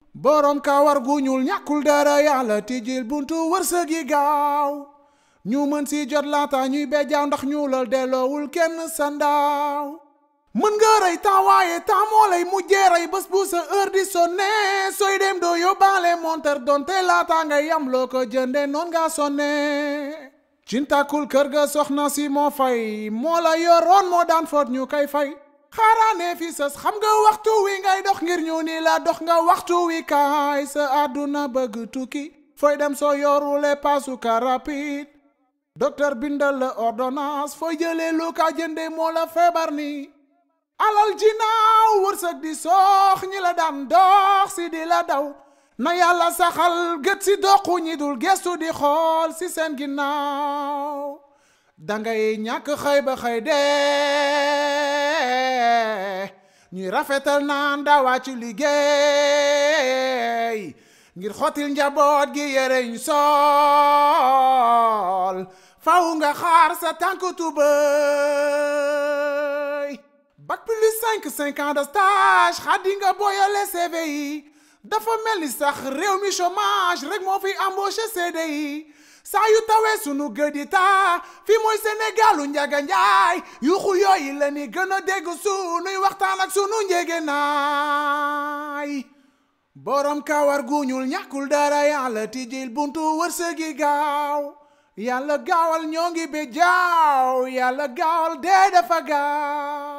borom kawar gu ñuul ñàkkul dara yàlla tijjil buntu wërsëg yi gaaw ñu mën si jot laata ñuy bejjaaw ndax ñuulal delloowul kenn sa ndaaw mën nga rey temps waaye temps moo lay mujjee rey bés bu sa heure di sonne sooy dem doo yóbbaale montar donte laata ngay am loo ko jënde noon nga sonne cintakul kër ga soxna si moo fay moo la yoroon moo daan foot ñu koy fay xaaraane fi sës xam nga waxtu wi ngay dox ngir ñu ni la dox nga waxtu wi kaay sa àdduna bëgg tukki fooy dem soo yorule paasu ka rapide docteur bindal la ordonnance fooy jëlee lu ka jënde moo la feebar ni alal jinaaw wërsëg di soox ñi la daan dox si di la daw na yàlla saxal gët si doxu ñi dul gestu di xool si seen ginnaaw dangay ñàkk xëy ba xëy dee ñuy rafetal naan dawaa ci liggéey ngir xottil njaboot gi yereñ sol faw nga xaar sa tànk tubëy bac plus cinq cinq ans de stage xaddi nga booyale CV yi dafa mel ni sax réew mi chômage rek moo fi embauché CDI saa yu tawee sunu gëd yi taa fi mooy Sénégalu njaga njaay yuxu yooyu la ni gën a dégg sunuy waxtaan ak sunu njege naay borom kawar gu ñuul ñàkkul dara yàlla tijjil buntu wërsëgi gaaw yàlla gaawal ñoo ngi be jaaw yàlla gaawal dee dafa gaaw